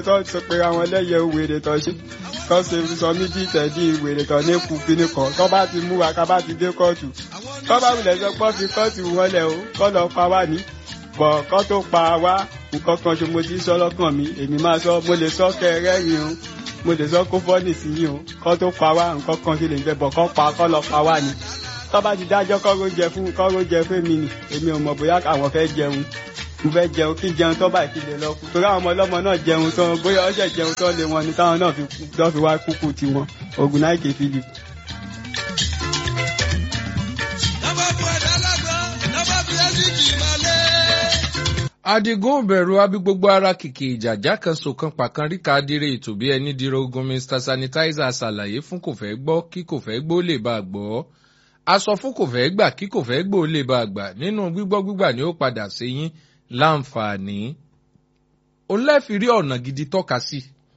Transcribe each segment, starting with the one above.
tó sọ pé àwọn ẹlẹ́yẹ wèrè tó ṣe tó ṣe sọ mí bí ìtẹ̀dí wèrè tó ní kú kíní kan tó bá ti mú wa ká bá ti dé kóòtù tó bá wulẹ̀ sọ pé fi kóòtù wọlé o kọ́ lọ pa wá ní bọ̀ kọ́ tó pa wá nǹkan kan ṣe mo ti sọ lọ́kàn mi èmi máa sọ mo lè sọ kẹrẹ́rìn o mo lè sọ kó fọ́ọ̀nì sí yín o kọ́ tó pa wá nǹkan kan ṣe lè jẹ bọ̀ kọ́ pa kọ́ lọ pa wá ní tó bá ti dájọ́ kọ́ró jẹ fún kọ́ró jẹ fún mi nì èmi ò mọ̀ bóyá àwọn fẹ́ jẹun mo fẹ́ jẹun kí jẹun tó báyìí kí lè lọ kú torí àwọn ọmọ ọlọ́mọ náà jẹun tán bóyá ọ̀sẹ̀ jẹun tán lé wọn ni táwọn náà fi kú tó fi wá kúkú tiwọn ogun náà kì í fi lù. adigun bẹ̀rù abi gbogbo ara kìkì ìjàjà kan sòkan pàkan ríka dire ètò bí ẹni dire ogun mr sanitizer ṣàlàyé fún kò fẹ́ gbọ́ kí kò fẹ́ gbọ́ lè bá a gbọ́ aṣọ fún kò fẹ́ gbà kí kò fẹ́ gbọ́ lè bá a gbà nínú gbígbọ́ gbígbà ni ó padà sí yín láǹfààní òun lẹ́ẹ̀fi rí ọ̀nà gidi tọ́ka sí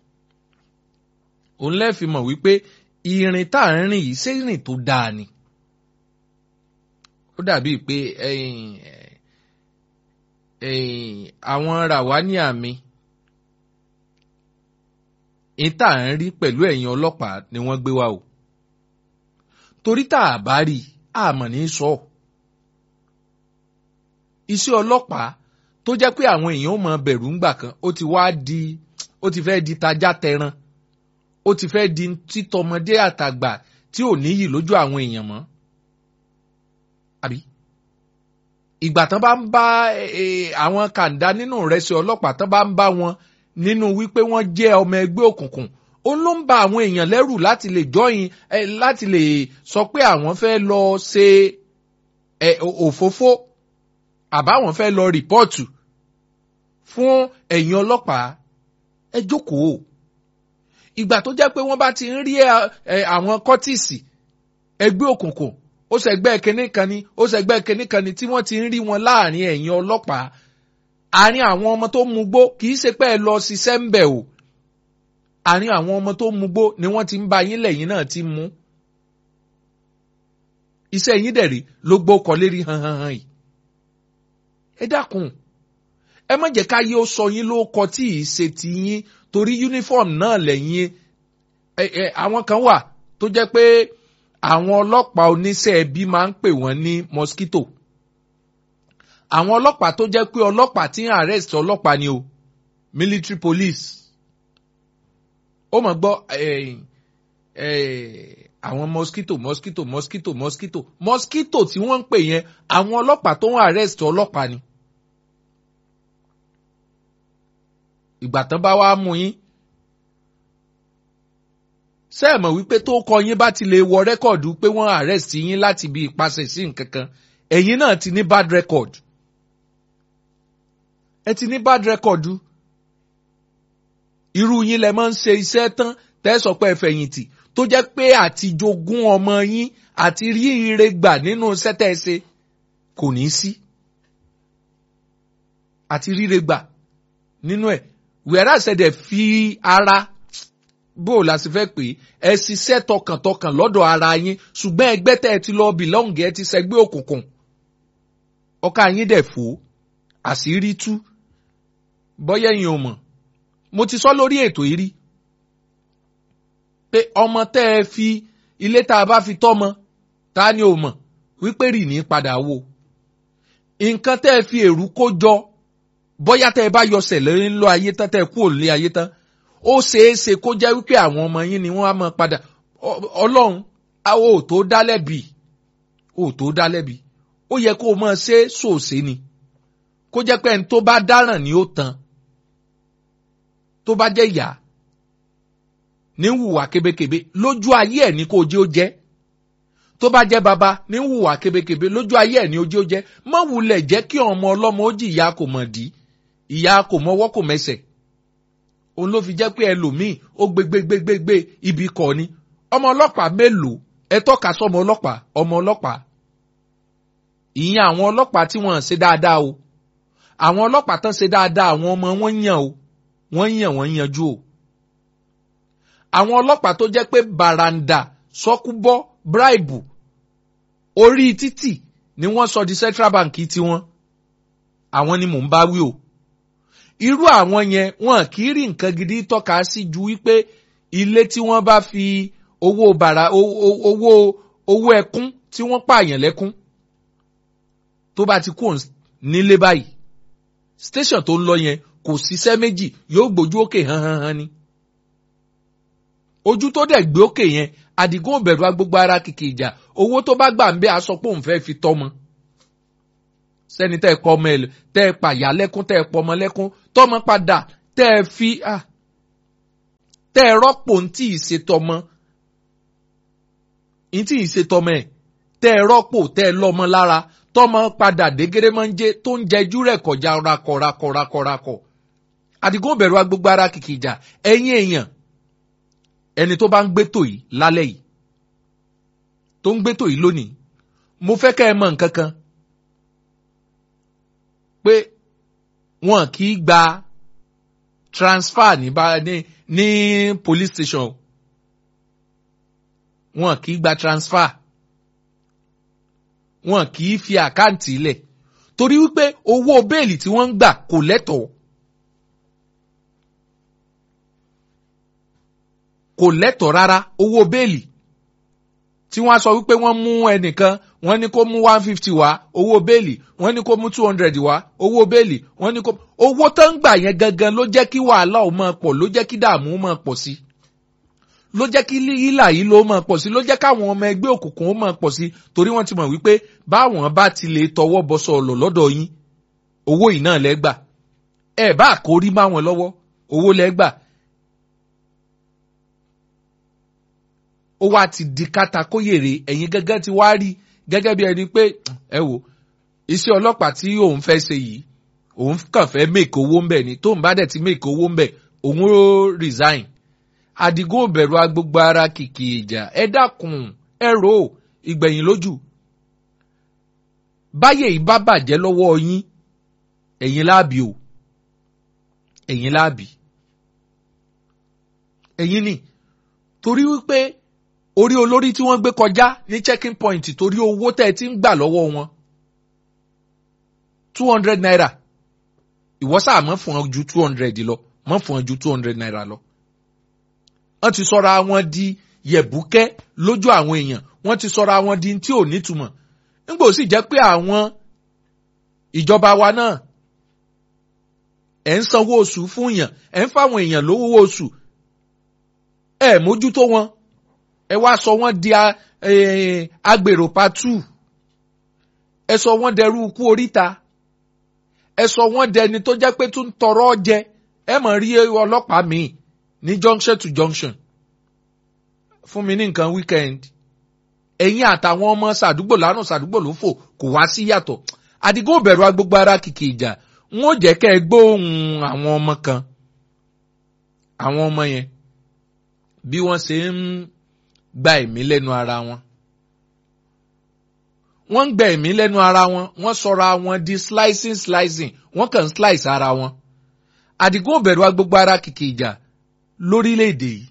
òun lẹ́ẹ̀fi mọ̀ wípé ìrìn tá à ń rìn yìí ṣé ìrìn tó dáa ni ó dàbí pé àwọn ràwání àmì ìta à ń rí pẹ̀lú ẹ̀yìn ọlọ́pàá ni wọ́n gbé wa o torí tá a bá rí àmọ̀ ní sọ iṣẹ́ ọlọ́pàá tó jẹ́ pé àwọn èèyàn ó mọ bẹ̀rù ńgbà kan ó ti wá di ó ti fẹ́ di tajá tẹran ó ti fẹ́ di títọmọdé àtàgbà tí ò níyì lójú àwọn èèyàn mọ́ àbí ìgbà tán bá ń bá àwọn kàńdá nínú ìrẹsì ọlọ́pàá tán bá ń bá wọn nínú wípé wọ́n jẹ́ ọmọ ẹgbẹ́ òkùnkùn ó ló ń ba àwọn èèyàn lẹ́rù láti lè jọyìn láti lè sọ pé àwọn fẹ́ lọ ṣe òfófó àbáwọn fẹ́ lọ rìpọ́ọ̀tù fún ẹ̀yìn ọlọ́pàá ẹ jókòó ìgbà tó jẹ́ pé wọ́n bá ti ń rí àwọn kọ́tìsì ẹgbẹ́ òkùnkùn ó ṣẹgbẹ́ kínní kan ni ó ṣẹgbẹ́ kínní kan ni tí wọ́n ti ń rí wọn láàrin ẹ̀yìn ọlọ́pàá àárín àwọn ọmọ tó mugbó kì í ṣe pé ẹ lọ ṣiṣẹ́ ń bẹ̀ o àárín àwọn ọmọ tó mugbó ni wọ́n ti ń ba yín lẹ́yìn náà ti mú iṣẹ́ yín dẹ̀ rí ló gbó kọ lérí hàn hàn hàn yìí ẹ dákun ẹ má jẹ́ ká yé ó sọ yín ló kọ tí ì ṣe ti yín torí uniform náà lẹ́yìn ẹ ẹ àwọn kan wà tó jẹ́ pé àwọn ọlọ́pàá oníṣẹ́ ẹbí máa ń pè wọ́n ní mosquito àwọn ọlọ́pàá tó jẹ́ pé ọlọ́pàá tí ń arrest ọlọ́pàá ni o military police ó mọ̀ gbọ́ àwọn mosquito mosquito mosquito mosquito mosquito tí wọ́n ń pè yẹn àwọn ọlọ́pàá tó ń arrest ọlọ́pàá ni. ìgbà tán bá wá mú yín sẹ́ẹ̀mọ̀ wípé tó kọ yín bá ti lè wọ rẹ́kọ̀dù pé wọ́n arrest yín láti bí ìpasẹ̀ sí nǹkan kan ẹ̀yin náà ti ní bad record ẹ ti ní bad record irú yín lẹ máa ń ṣe iṣẹ́ tán tẹ́sọ̀ pé ẹ fẹ̀yìntì tó jẹ́ pé àti jogún ọmọ yín àti rí ire gbà nínú iṣẹ́ tẹ́ ẹ ṣe kò ní sí àti ríre gbà nínú ẹ̀ wíwẹ́rẹ́ àṣẹdẹ̀ fi ara bó o la sì fẹ́ pé ẹ ṣiṣẹ́ tọkàntọkàn lọ́dọ̀ ara yín ṣùgbọ́n ẹgbẹ́ tẹ́ ẹ ti lọ bìlọ́ǹgì ẹ ti ṣẹgbẹ́ òkùnkùn ọkà yín dẹ̀ fò àṣírí tú bọ́yẹ̀ yín ò mọ̀ mo ti sọ lórí ètò yìí rí pé ọmọ tẹ́ ẹ fi ilé tá a bá fi tọ́mọ ta ni ò mọ̀ wípé rì ní padà wò nǹkan tẹ́ ẹ fi èrú kó jọ bọ́yá tẹ́ ẹ bá yọ sẹ̀lẹ̀ ńlọ ayé tán tẹ́ ẹ kú òlé ayé tán ó ṣeé ṣe kó jẹ́ wípé àwọn ọmọ yín ni wọ́n á mọ̀ padà ọlọ́run àwọn ò tó dá lẹ́bi ò tó dá lẹ́bi ó yẹ kó o mọ̀ ṣe sòṣe ni kó jẹ́ pé ẹni tó bá dáràn ni ó tan tó bá jẹ́ ìyá ní hùwà kébékébé lójú ayé ẹ̀ ní kó o jẹ́ ó jẹ́ tó bá jẹ́ baba ní hùwà kébékébé lójú ayé ẹ̀ ní ojú ó jẹ́ mọ́ wulẹ̀ jẹ́ kí ọmọ ọlọ́mọ ó jì ìyá kò mọ̀ dí ìyá kò mọwọ́ kò mẹsẹ̀ òun ló fi jẹ́ pé ẹlòmíì ó gbégbégbégbé ibi kọ̀ ni ọmọ ọlọ́pàá mélòó ẹ tọ́ka sọmọ ọlọ́pàá ọmọ ọlọ́pàá ìyẹn àwọn ọlọ́pàá tí wọ́n ṣe dáadáa o àwọn ọlọ́pàá tán ṣe dáadáa àwọn ọmọ wọn yàn o wọ́n yàn wọ́n yanjú o àwọn ọlọ́pàá tó jẹ́ pé bàràǹdà sọ́kúbọ́ bíráìbù orí títì ni wọ́n sọ di central bank tiwọn àwọn ni mò ń bá wí o irú àwọn yẹn wọn kì í rí nǹkan gidi tọ́ka sí ju wípé ilé tí wọ́n bá fi owó bàrà owó owó ẹkún tí wọ́n pààyàn lẹ́kún tó bá ti kú nílé báyìí station tó ń lọ yẹn kò síṣẹ́ méjì yóò gbójú òkè hàn hàn hàn ni ojú tó dẹ̀ gbé òkè yẹn àdìgún òbẹ̀rù agbógbó ara kìkì ìjà owó tó bá gbà ń bẹ́ aṣọ pé òun fẹ́ fi tọ́mọ sẹ́ni tẹ́ ẹ kọ́ ọmọ ẹ tẹ́ ẹ pàyà lẹ́kún tẹ́ ẹ pọmọ lẹ́kún tọ́mọ padà tẹ́ ẹ fi tẹ́ ẹ rọ́pò ntí ìṣètọ́mọ ntí ìṣètọ́mọ ẹ̀ tẹ́ ẹ rọ́pò tẹ́ ẹ lọ́mọ lára tọ́mọ padà dégéré máa ń jẹ tó ń jẹjú rẹ̀ kọjá rakọ̀ rakọ̀ rakọ̀ rakọ̀ àdìgún òbẹ̀rù agbógbó ara kìkì ìjà ẹ̀yin èèyàn ẹni tó bá ń gbétò yìí lálẹ́ yìí tó ń gbétò yìí lónìí mo fẹ́ kẹ́ ẹ mọ̀ nǹkan kan pé wọn kì í gba transfer ní bá ní ní police station wọn kì í gba transfer wọn kì í fi àkáǹtì lẹ̀ torí wípé owó béèlì tí wọ́n ń gbà kò lẹ́tọ̀ọ́ kò lẹ́tọ̀ọ́ rárá owó béèlì tí wọ́n á sọ wípé wọ́n mú ẹnìkan wọ́n ní kó mú one fifty wá owó béèlì wọ́n ní kó mú two hundred wá owó béèlì wọ́n ní kó owó tó ń gbà yẹn gangan ló jẹ́ kí wàhálà ó máa pọ̀ ló jẹ́ kí dààmú ó máa pọ̀ sí ló jẹ́ kí hílà yìí ló máa pọ̀ sí ló jẹ́ káwọn ọmọ ẹgbẹ́ òkùnkùn ó máa pọ̀ sí torí wọ́n ti mọ̀ wípé báwọn bá ti lè tọwọ́ bọ sọ̀lọ̀ lọ́dọ̀ yín owó yìí náà lẹ́gbà ẹ̀ bá àkórí máwọn lọ́wọ́ owó lẹ́gbà ó wá ti di kátàkóyèrè ẹ̀yin gẹ́gẹ́ ti wá rí gẹ́gẹ́ bí ẹni pé ẹ wò iṣẹ́ ọlọ́pàá tí òun fẹ́ ṣe yìí òun kàn fẹ́ make owó ń bẹ̀ ni tóun bá dẹ̀ ti make owó ń bẹ̀ òun ó resign Àdìgún òbẹ̀rù agbógbó ara kìkì ìjà ẹ dákun ẹ rò ó ìgbẹ̀yìn lójú báyẹ̀ yìí bá bàjẹ́ lọ́wọ́ yín ẹ̀yin láàbì o ẹ̀yin láàbì ẹ̀yin ni torí wípé orí olórí tí wọ́n gbé kọjá ní checking point torí owó tẹ́ ẹ ti ń gbà lọ́wọ́ wọn two hundred naira ìwọ sáà mọ́ fún ọ ju two hundred lọ mọ́ fún ọ ju two hundred naira lọ. wọ́n ti sọra wọn di yẹ̀bùkẹ́ lójú àwọn èèyàn wọ́n ti sọra wọn di tí ò nítumọ̀ nígbà ó sì jẹ́ pé àwọn ìjọba wa náà ẹ̀ ń sanwó oṣù fún èèyàn ẹ̀ ń fáwọn èèyàn lówó oṣù ẹ̀ mójútó wọn ẹ wá sọ wọ́n di agbèrò patu ẹ sọ wọ́n dẹrú ikú oríta ẹ sọ wọ́n dẹni tó jẹ́ pé tún tọrọ jẹ ẹ mọ̀ rí ọlọ́pàá míì ní junction to junction fún mi ní nǹkan weekend ẹ̀yin àtàwọn ọmọ sàdúgbò lárùn sàdúgbò ló fò kò wá sí yàtọ̀ Àdìgún òbẹ̀rù agbógbó ara kìkì ìjà n ó jẹ́ kẹ́ ẹ gbóhùn àwọn ọmọ kan àwọn ọmọ yẹn bí wọ́n ṣe ń gba ẹ̀mí lẹ́nu ara wọn. wọ́n ń gba ẹ̀mí lẹ́nu ara wọn wọ́n sọra wọn di slicing slicing wọ́n kàn ń slice ara wọn. Àdìgún òbẹ̀rù agbógbó ara kìkì ìjà lórílẹ̀‐èdè yìí.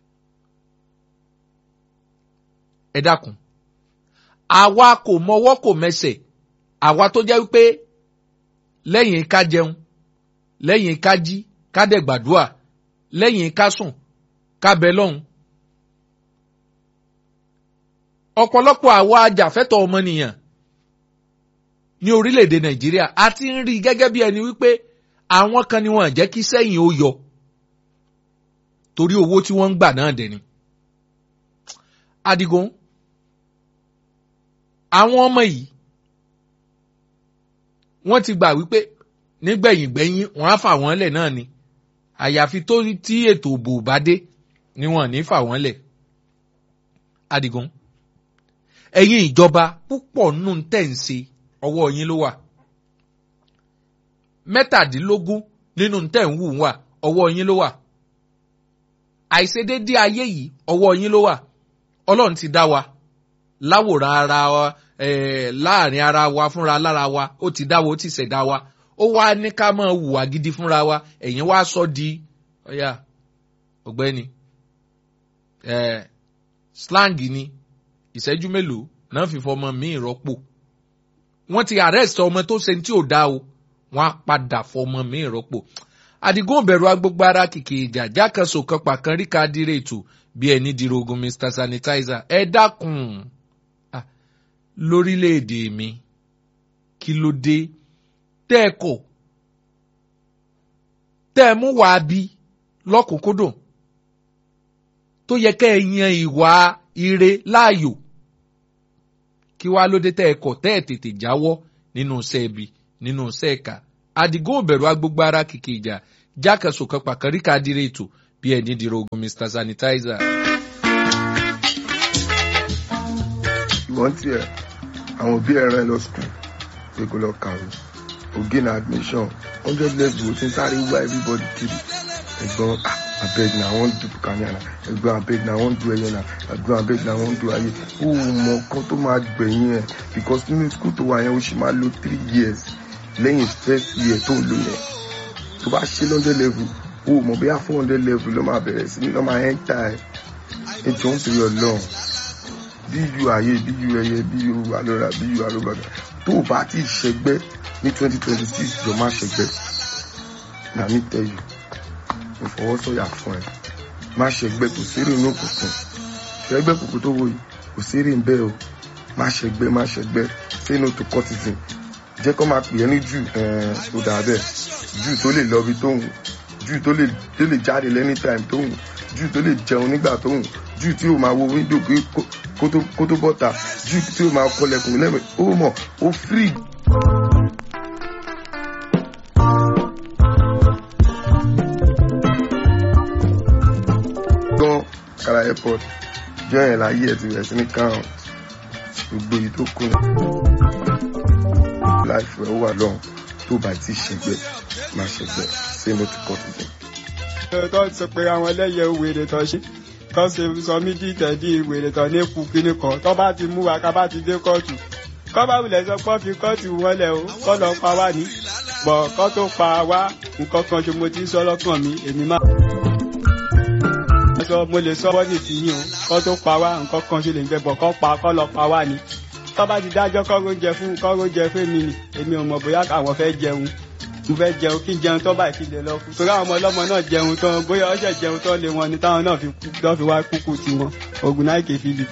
ẹ dákun àwa kò mọwọ́ kò mẹsẹ̀ àwa tó jẹ́ wípé lẹ́yìn ká jẹun lẹ́yìn ká jí ká dẹ̀ gbàdúrà lẹ́yìn ká sùn ká bẹ lọ́hùn ọ̀pọ̀lọpọ̀ àwa ajàfẹ́tọ̀ ọmọnìyàn ní orílẹ̀-èdè nàìjíríà a ti ń rí gẹ́gẹ́ bí ẹni wípé àwọn kan ni wọ́n jẹ́ kí sẹ́yìn ó yọ torí owó tí wọ́n ń gbà náà dẹ̀ ni. Adigun àwọn ọmọ yìí wọ́n ti gbà wípé nígbẹ̀yìn gbẹ̀yìn wọ́n á fà wọ́n lẹ̀ náà ni àyàfi tó tí ètò òbò bá dé ni wọ́n ní fà wọ́n lẹ̀. Adigun ẹ̀yin ìjọba púpọ̀ nù tẹ̀ ń ṣe ọwọ́ yín ló wà mẹ́tàdínlógún nínú tẹ̀ ń wù wà ọwọ́ yín ló wà àìṣedédé ayé yìí ọwọ́ yín ló wà ọlọ́run ti dá wa láwòrán ara wa láàrin ara wa fúnra lára wa ó ti dá wa ó ti ṣẹ̀dá wa ó wá ní ká máa hùwà gidi fúnra wa ẹ̀yin wá sọ di ọ̀yà ọ̀gbẹ́ni slang ni ìṣẹ́jú mélòó náà fi fọmọ míì rọ́pò wọ́n ti arrest ọmọ tó ṣe tí ò dá o wọ́n á padà fọmọ míì rọ́pò àdìgún òbẹ̀rù agbógbó ara kìkì ìjà jákàsó kan pàkan ríka dire ètò bí ẹni dìrò ogun mr sanitizer ẹ dákun Ah, lórílẹ̀‐èdè mi kí ló dé tẹ́ ẹ kọ̀ tẹ́ ẹ mú wàá bí lọ́kùnkúndùn tó yẹ kẹ́ ẹ yan ìwà ire láàyò kí wàá ló dé tẹ́ ẹ kọ̀ tẹ́ ẹ tètè jáwọ́ nínú iṣẹ́ ibi nínú iṣẹ́ ẹ̀ka àdìgún òbẹ̀rù agbógbó ara kìkì ìjà jákèsò kan pàkàríkà dire ètò bí ẹni dìrò ogun mr sanitizer. ìwọ́n tiẹ̀ àwọn òbí ẹ̀ rán ẹ lọ skul pé kó lọ kàwé ògé na admission hundred level ó ti ń sáré wá everybody kiri ẹ̀gbọ́n ah, abeg na i wan do bukania na ẹ̀gbọ́n abeg na i wan do ẹyẹ na ẹ̀gbọ́n abeg na i wan do ayé ó mọ nǹkan tó máa gbẹ̀yìn ẹ̀ because nínú skul tó wà yẹn ó sì máa lo three years lẹ́yìn first year tó lò yẹn tó bá ṣe hundred level ó mọ̀ bóyá four hundred level ló máa bẹ̀rẹ̀ sí ní lọ́ máa ẹ́ńtà ẹ̀ ẹ̀ jọ ń torí ọlọ́run bí yu ayé bí yu ẹyẹ bí yu alọ́ra bí yu alọ́gbàgbà tó o bá ti ṣẹgbẹ́ ní twenty twenty six jọ má ṣẹgbẹ́ na mi tell you mo fọwọ́ sọ̀yà fún ẹ má ṣẹgbẹ́ kò sérè inú òkùnkùn ṣẹgbẹ́ kòkó tó wò yìí kò sérè ń bẹ́ẹ̀ o má ṣẹgbẹ́ má ṣẹgbẹ́ say no to cultism jẹ́ kó máa pè é ní jù ó dà bẹ́ẹ̀ jù tó lè lọ ibi tó hùn jù tó lè tó lè jáde lẹ́ni time tó hùn jù tó lè jẹun nígbà tó hùn jù tí ó máa wo wíńdò pé kó- kó tó- kó tó bọ́ta jù tí ó máa kọlẹ̀kùn lẹ́mẹ̀ ó mọ̀ ó free. gan kara airport jọ yẹn láyé ẹ ti bẹ̀rẹ̀ sí ní count gbogbo èyí tó kù láìpẹ́ ó wà lọ́hùn tó bá ti ṣẹgbẹ́ má ṣẹgbẹ́ say no to cultism. tó sọ pé àwọn ẹlẹ́yẹ wèrè tó ṣe tó ṣe sọ mí dìtẹ̀ di wèrè tó ní kú kíní kan tó bá ti mú wa ká bá ti dé kóòtù kọ́ bá wulẹ̀ sọ pé fi kóòtù wọn lẹ̀ o kọ́ lọ pa wá ní bọ̀ kọ́ tó pa wá nǹkan kan ṣe mo ti sọ lọ́kàn mi èmi máa. sọ mo lè sọ wọ́n ní ti yín o kọ́ tó pa wá nǹkan kan ṣe lè ń jẹ bọ̀ kọ́ pa kọ́ lọ pa wá ní. tó bá ti dájọ́ kọ́ oúnjẹ fún kọ́ oúnjẹ fún mi nì èmi ò mọ̀ bóyá àwọn fẹ́ jẹun mo fẹ́ jẹun kí n jẹun tó báyìí kí n lè lọ kú torí àwọn ọmọ ọlọ́mọ náà jẹun tán bóyá ọ̀sẹ̀ jẹun tán lé wọn ni táwọn náà fi kú tó fi wá kúkú tiwọn ogun náà kè philip.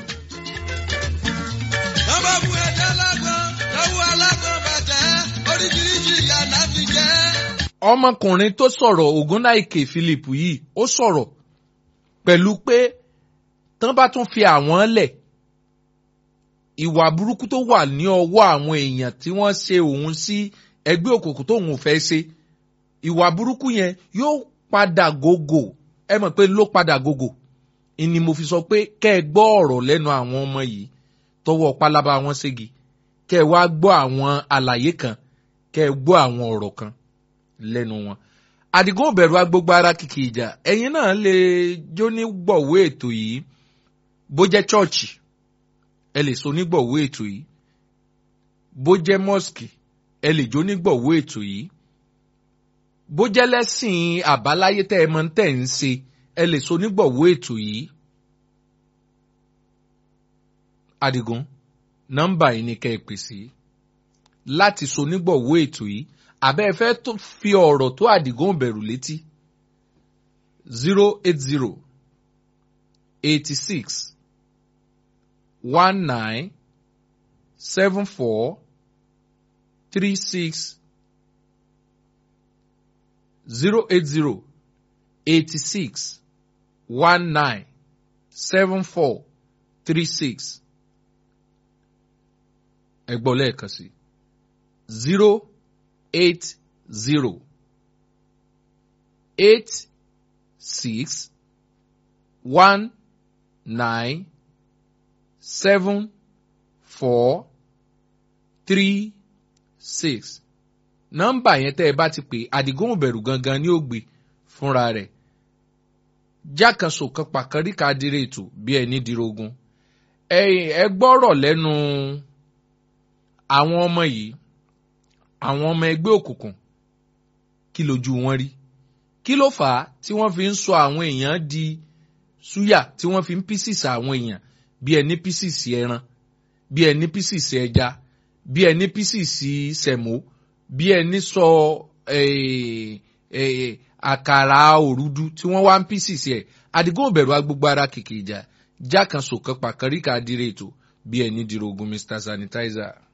Bàbá bu ẹja lágbọ́n, lọ́wọ́ alágbọ́n bàtẹ́, oríṣiríṣi ìyá náà fi jẹ́. ọmọkùnrin tó sọ̀rọ̀ ògúnnáìkè philip yìí ó sọ̀rọ̀ pẹ̀lú pé tán bá tún fi àwọn lẹ̀ ìwà burúkú tó wà ní ọwọ́ àwọn èèyàn tí wọ́n ṣe òun sí ẹgbẹ́ òkùnkùn tóun ò fẹ́ ṣe ìwà burúkú yẹn yóò padà gògò ẹ mọ̀ pé ló padà gògò ni mo fi sọ pé kẹ́ ẹ gbọ́ ọ̀rọ̀ lẹ́nu àwọn ọmọ yìí tọwọ́ pálábá wọn ségi kẹ́ ẹ wá gbọ́ àwọn àlàyé kan kẹ́ ẹ gbọ́ àwọn ọ̀rọ̀ kan lẹ́nu wọn. àdìgún òbẹ̀rù agbógbó ara kìkì ìjà ẹ̀yin náà lè jó ní gbọ̀wé ètò yìí bó jẹ́ chọ́ọ̀chì ẹ lè so ní gbọ̀wé ètò yìí bó jẹ́ mọ́sìkì ẹ lè jó ní gbọ̀wé ètò yìí bó jẹ́ lẹ́sìn àbáláyé tẹ́ ẹ mọ̀ tẹ́ ń ṣe ẹ lè so ní gbọ̀wé ètò yìí. àdìgún nọ́mbà yìí ni kẹ́ ẹ pè sí láti so nígbọ̀wọ́ ètò yìí àbẹ́ ẹ fẹ́ tó fi ọ̀rọ̀ tó àdìgún bẹ̀rù létí zero eight zero eighty six one nine seven four three six zero eight zero eighty six one nine seven four three six ẹ gbọ́ lẹ́ẹ̀kan sí zero eight zero eight six one nine seven four three six nọ́mbà yẹn tẹ́ ẹ bá ti pè àdìgún òbẹ̀rù gangan ni ó gbé fúnra rẹ̀ jákàsó kan pàkàríkà dire ètò bí ẹni dirogun ẹ ẹ gbọ́rọ̀ lẹ́nu àwọn ọmọ yìí àwọn ọmọ ẹgbẹ́ òkùnkùn kí lójú wọn rí kí ló fà á tí wọ́n fi ń sọ àwọn èèyàn di súyà tí wọ́n fi ń písìsì àwọn èèyàn bí ẹni písìsì ẹran bí ẹni písìsì ẹja bí ẹni písìsì sẹ̀mó bí ẹni sọ eh, eh, àkàrà òrudu tí wọ́n wá ń pieces ẹ̀ àdìgún òbẹ̀rù agbègbè ara kìkì ìjà já kan sòkan pàkàríkà dire ètò bí ẹni dìrò ogun mr sanitizer.